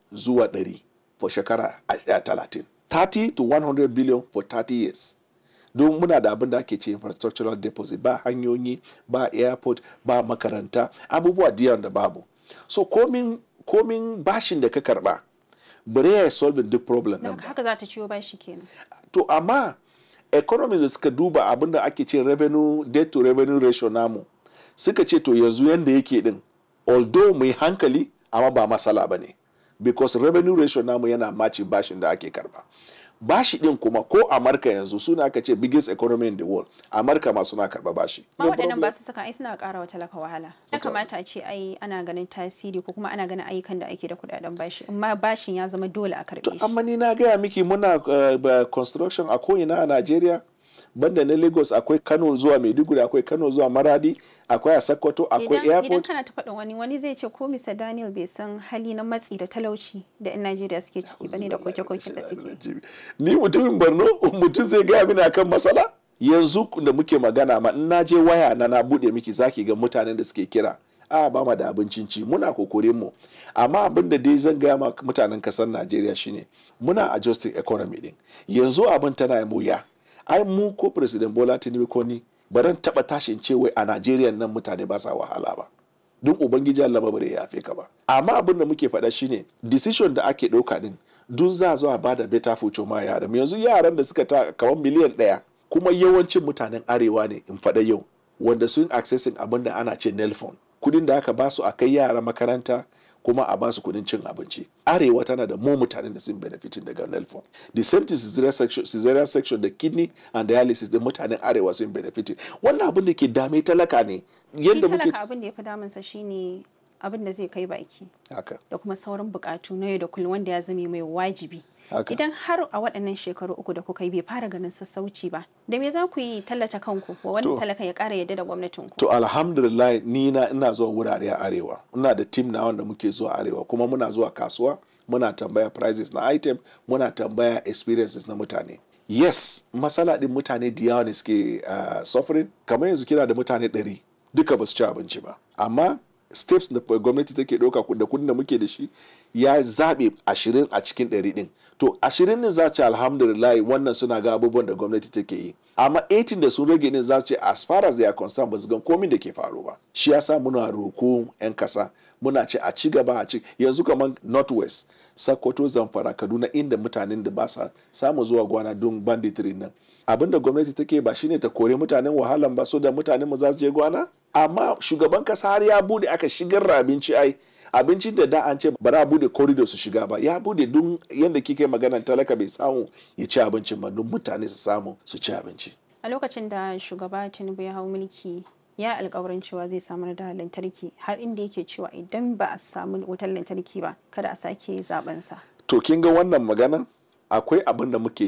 zuwa 100 for shekara a- a 30 30 to 100 billion for 30 years don muna da abin da ake ce infrastructural deposit ba hanyoyi ba airport ba makaranta abubuwa da yawan da babu so komin komin bashin da ka karba bare ya solve duk problem Don nan ba haka za ta ciwo bashi kenan. to amma economies da suka duba abin da ake ce revenue debt to revenue ratio namu suka ce to yanzu yanda yake din although mai hankali amma ba masala ba ne because revenue ratio namu yana maci bashin da ake karba bashi din kuma ko amurka yanzu suna aka ce biggest economy in the world amurka ma suna karba bashi Ma No waɗannan problem. ba su saka ai suna ƙara wa talaka wahala. Ya kamata a ce ai ana ganin tasiri ko kuma ana ganin ayyukan da ake da kuɗaɗen bashi. Amma bashin ya zama dole a karɓe shi. amma ni na gaya miki muna uh, ba- construction a ko'ina a Najeriya banda na Lagos akwai Kano zuwa Maiduguri akwai Kano zuwa Maradi akwai a Sokoto akwai Idan, idan airport kana ta faɗin wani wani zai ce ko Mr. Daniel bai san hali na matsi da talauci da 'yan Najeriya suke ciki bane da koke-koken da suke. ni mutumin Borno mutum zai gaya mini akan matsala yanzu da muke magana ma in na je waya na na bude miki zaki ga mutanen da suke kira a ba ma da abincin ci muna kokorin mu amma abin da dai zan gaya ma mutanen kasar Najeriya shine muna adjusting economy din yanzu abin tana mu ya ai mu ko president Bola Tinubu ko ni baran taba tashin ce wai a Najeriya nan mutane ba sa wahala ba don ubangiji Allah ba bare ya yafe ka ba amma abin da muke faɗa shine decision da ake ɗauka din dun za zo a bada better future ma yaran yanzu yaran da suka ta kamar miliyan ɗaya kuma yawancin mutanen arewa ne in faɗa yau wanda sun accessing abin da ana ce nelfon kudin da aka basu a kai yara makaranta kuma a basu kudin cin abinci arewa tana da mu mutanen da sun benefitin daga nelfon the same thing cesarean section, cesarean section da kidney and dialysis da mutanen arewa sun benefitin wannan abin da ke dame talaka ne Shi yadda muke talaka abin da ya fi damunsa shine abin da zai kai baki haka da kuma sauran bukatu na yau da kullum wanda ya zame mai wajibi. Haka. Idan har a waɗannan shekaru uku da kuka yi bai fara ganin sassauci ba, da me za ku yi tallata kanku wa wani To. talaka ya ƙara yadda da gwamnatinku? To alhamdulillah ni na ina zuwa wurare a arewa. Ina da team na wanda muke zuwa arewa kuma muna zuwa kasuwa muna tambaya prices na item muna tambaya experiences na mutane. Yes, masala din mutane da yawa ne suke uh, suffering kamar yanzu kina da mutane ɗari duka ba su ci abinci ba. Amma steps da gwamnati take ɗauka da kudin da muke da shi ya zaɓe ashirin a cikin ɗari ɗin. To ashirin ne za ce alhamdulillah wannan suna ga abubuwan da gwamnati take yi. Amma 18 da sun rage ne za su ce as far as they are concerned ba su gan komin da ke faru ba. Shi yasa muna roko 'yan kasa muna ce a ci gaba a ci yanzu kamar northwest Sokoto Zamfara Kaduna inda mutanen da ba sa samu zuwa gwana don banditry nan. Abin da gwamnati take ba shine ta kore mutanen wahalan ba so da mutanen mu za su je gwana? Amma shugaban kasa har ya bude aka shigar da abinci ai abincin da da an ce ba za a bude corridor su shiga ba ya bude don yadda kike maganan talaka bai samu ya ci abincin ba don mutane su samu su ci abinci A lokacin da shugaba Tinubu ya hau mulki ya alkawarin cewa zai samar da lantarki har inda yake cewa idan ba a samu wutar lantarki ba kada a sake zaben sa. to kin ga wannan maganan akwai abin da muke